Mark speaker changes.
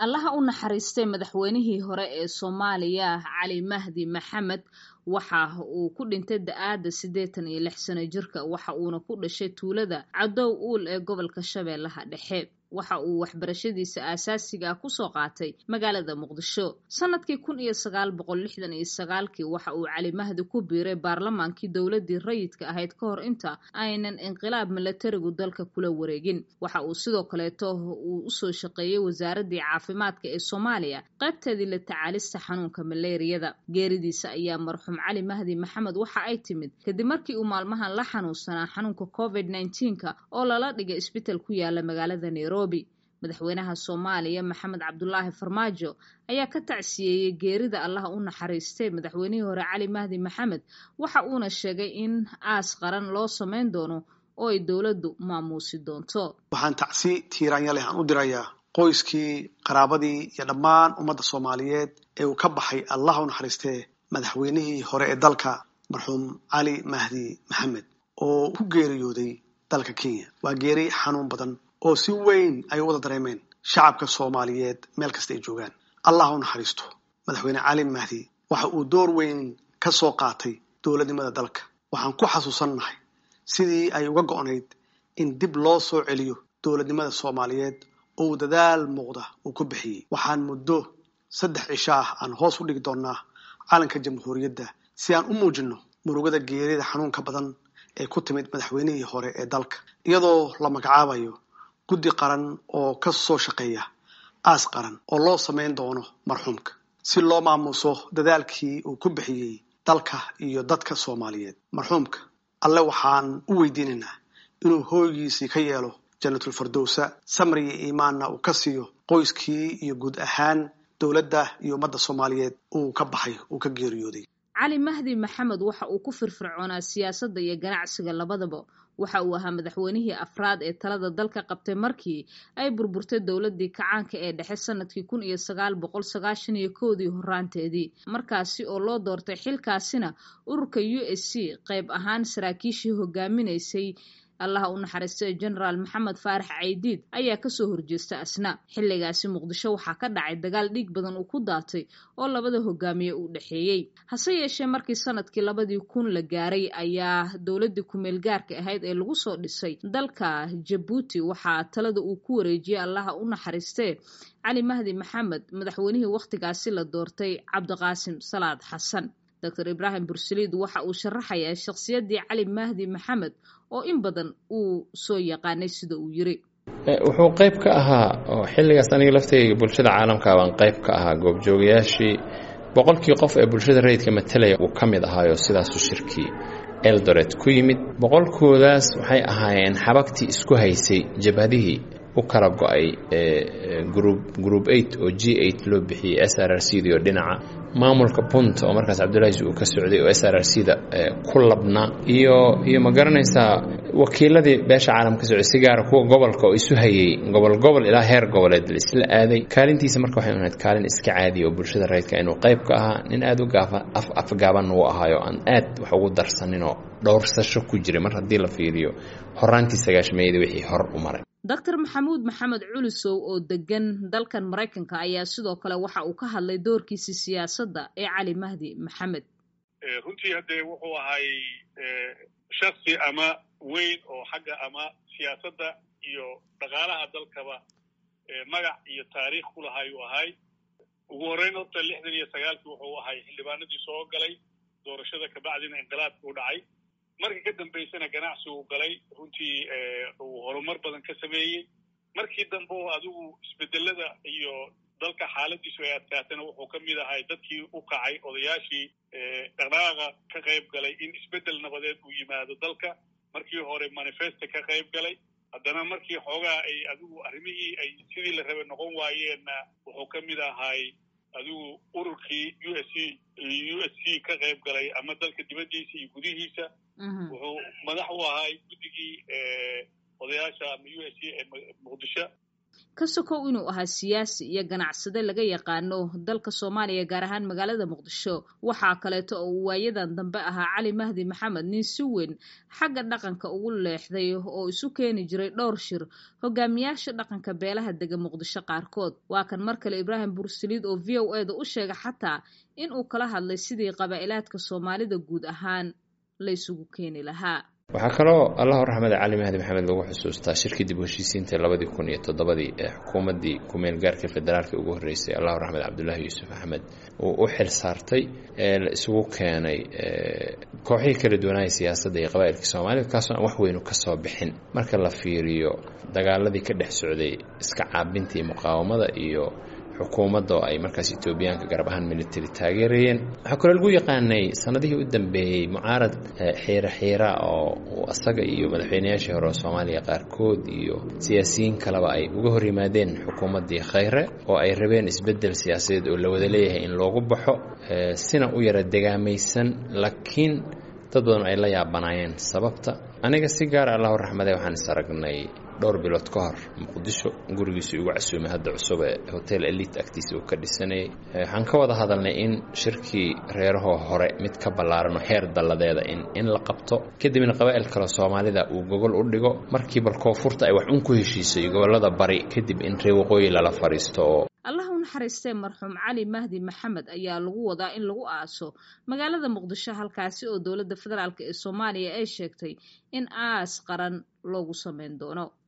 Speaker 1: allaha u naxariistay madaxweynihii hore ee soomaaliya cali mahdi maxamed waxa uu ku dhintay da-aada siddeetan iyo lix sano jirka waxa uuna ku dhashay tuulada cadow uul ee gobolka shabeellaha dhexe waxa uu waxbarashadiisa aasaasiga ah kusoo qaatay magaalada muqdisho sanadkii kun iyo sagaal boqol lixdan iyo sagaalkii waxa uu cali mahdi ku biiray baarlamaankii dowladii rayidka ahayd ka hor inta aynan inqilaab milatarigu dalka kula wareegin waxa uu sidoo kaleeto uu usoo shaqeeyey wasaaradii caafimaadka ee soomaaliya qaybteedii la tacaalista xanuunka maleeriyada geeridiisa ayaa marxuum cali mahdi maxamed waxa ay timid kadib markii uu maalmahan la xanuunsanaa xanuunka covid nneteen-ka oo lala dhigay isbital ku yaala magaalada nairobi madaxweynaha soomaaliya maxamed cabdulaahi farmaajo ayaa ka tacsiyeeyey geerida allaha u naxariistay madaxweynihii hore cali mahdi maxamed waxa uuna sheegay in aas qaran loo samayn doono oo ay dowladdu maamuusi doonto
Speaker 2: waxaan tacsi tiiraanya leh aan u dirayaa qoyskii qaraabadii iyo dhammaan ummadda soomaaliyeed ee uu ka baxay allaha u naxariistee madaxweynihii hore ee dalka marxuum cali mahdi maxamed oo ku geeriyooday dalka kenya waa geeri xanuun badan oo si weyn ay u wada dareemeen shacabka soomaaliyeed meel kasta ay joogaan allah u naxariisto madaxweyne cali mahdi waxa uu door weyn ka soo qaatay dowladnimada dalka waxaan ku xasuusannahay sidii ay uga go'nayd in dib loo soo celiyo dowladnimada soomaaliyeed oo uu dadaal muuqda uu ku bixiyey waxaan muddo saddex cisho ah aan hoos u dhigi doonnaa calanka jamhuuriyadda si aan u muujinno murugada geerida xanuunka badan ee ku timid madaxweynihii hore ee dalka iyadoo la magacaabayo guddi qaran oo ka soo shaqeeya aas qaran oo loo samayn doono marxuumka si loo maamuuso dadaalkii uu ku bixiyey dalka iyo dadka soomaaliyeed marxuumka alle waxaan u weydiinaynaa inuu hooygiisii ka yeelo jannatul fardowsa samri iyo iimaanna uu ka siiyo qoyskii iyo guud ahaan dowladda iyo ummadda soomaaliyeed uu ka baxay uu ka geeriyooday
Speaker 1: cali mahdi maxamed waxa uu ku firfircoonaa siyaasadda iyo ganacsiga labadaba waxa uu ahaa madaxweynihii afraad ee talada dalka qabtay markii ay burburtay dowladii kacaanka ee dhexe sanadkii kun iyo sagaal boqol sagaashan iyo kowdii horaanteedii markaasi oo loo doortay xilkaasina ururka u s c qayb ahaan saraakiishii hogaaminaysay allaha u naxariistay genaraal maxamed faarax caydiid ayaa kasoo horjeesta asna xilligaasi muqdisho waxaa ka dhacay dagaal dhiig badan uu ku daatay oo labada hogaamiye u dhexeeyey hase yeeshee markii sanadkii labadii kun la gaaray ayaa dowladii kumeel gaarka ahayd ee lagu soo dhisay dalka jabuuti waxaa talada uu ku wareejiyey allaha u naxariistee cali mahdi maxamed madaxweynihii wakhtigaasi la doortay cabdiqaasim salaad xasan doctor ibraahim bursaliid waxa uu sharaxayaa shakhsiyaddii cali mahdi maxamed oo in badan uu soo yaqaanay sida uu yiri
Speaker 3: wuxuu qayb ka ahaa oo xilligaas aniga laftayga bulshada caalamka baan qayb ka ahaa goobjoogayaashii boqolkii qof ee bulshada rayidka matalaya uu ka mid ahaayo sidaasu shirkii eldoret ku yimid boqolkoodaas waxay ahaayeen xabagtii isku haysay jabhadihii u kala go-ay group eight oo g eight loo bixiyey s r r c d oo dhinaca maamulka punt oo markaas cabdulaahi uu ka socday oo s r r c da ku labna iyo iyo ma garanaysaa wakiiladii beesha caalam ka socday si gaara kuwa gobolka oo isu hayay gobol gobol ilaa heer goboleed la isla aaday kaalintiisa marka waxay ahayd kaalin iska caadiya oo bulshada rayidka inuu qayb ka ahaa nin aada u gaafa af afgaaban uu ahaayo aan aad wax ugu darsaninoo dhowrsasho ku jiray mar haddii la fiiriyo horaantii sagaashmeeyada wixii hor u maray
Speaker 1: doctor maxamuud maxamed culisow oo degan dalkan maraykanka ayaa sidoo kale waxa uu ka hadlay doorkiisii siyaasadda ee cali mahdi maxamed
Speaker 4: runtii haddee wuxuu ahay shaksi ama weyn oo xagga ama siyaasadda iyo dhaqaalaha dalkaba magac iyo taariikh ku lahay uu ahay ugu horreyn horta lixdan iyo sagaalkii wuxuu ahay xildhibaanadii soo galay doorashada kabacdina inqilaabka u dhacay markii ka dambaysana ganacsi uu galay runtii uu horumar badan ka sameeyey markii dambe oo adigu isbedelada iyo dalka xaaladiisu ay adkaatana wuxuu ka mid ahay dadkii u kacay odayaashii dhaqdhaqaaqa ka qayb galay in isbedel nabadeed uu yimaado dalka markii hore manifesta ka qayb galay haddana markii xoogaa ay adigu arrimihii ay sidii la rabe noqon waayeenna wuxuu ka mid ahay adigu ururkii u s c u s c ka qayb galay ama dalka dibaddiisa iyo gudihiisa wuxuu madax u ahay guddigii odayaasha ama u s c ee muqdisho
Speaker 1: ka sokow inuu ahaa siyaasi iyo ganacsade laga yaqaano dalka soomaaliya gaar ahaan magaalada muqdisho waxaa kaleeto oo uu waayadan dambe ahaa cali mahdi maxamed nin si weyn xagga dhaqanka ugu leexday oo isu keeni jiray dhowr shir hogaamiyaasha dhaqanka beelaha dega muqdisho qaarkood waa kan mar kale ibraahim bursaliid oo v o e da u sheega xataa in uu kala hadlay sidii qabaa'ilaadka soomaalida guud ahaan la isugu keeni lahaa
Speaker 3: waxaa kaloo allahu raxmada cali mahdi maxamed lagu xusuustaa shirkii dib u heshiisiinta labadii kun iyo toddobadii ee xukuumaddii kumeel gaarka federaalka ugu horreysay allahu raxmed cabdulaahi yuusuf axmed uu u xil saartay ee la isugu keenay kooxihii kala duwanaaha siyaasadda iyo qabaa'ilka soomaalida kaasoo aan wax weynu ka soo bixin marka la fiiriyo dagaaladii ka dhex socday iska caabinta iyo muqaawamada iyo xukuumadda oo ay markaas etoobiyaanka garab ahaan military taageerayeen waxaa kaloo lagu yaqaanay sanadihii u dambeeyey mucaarad xiira xiira oo uu asaga iyo madaxweynayaashii hore oo soomaaliya qaarkood iyo siyaasiyiin kaleba ay uga hor yimaadeen xukuumaddii khayre oo ay rabeen isbeddel siyaasadeed oo la wada leeyahay in loogu baxo sina u yara degaamaysan laakiin dad badan ay la yaabanaayeen sababta aniga si gaara allahu raxmade waxaan is aragnay dhowr bilood ka hor muqdisho gurigiisii ugu casuumay hadda cusub ee hotel elite agtiisa uu ka dhisanayay waxaan ka wada hadalnay in shirkii reerahoo hore mid ka ballaaran oo heer dalladeeda in in la qabto kadibna qabaa'il kale soomaalida uu gogol u dhigo markii bal koonfurta ay wax un ku heshiisay gobollada bari kadib in reer waqooyi lala fadhiisto oo
Speaker 1: allah u naxariistee marxuum cali mahdi maxamed ayaa lagu wadaa in lagu aaso magaalada muqdisho halkaasi oo dowladda federaalk ee soomaaliya ay sheegtay in aas qaran loogu sameyn doono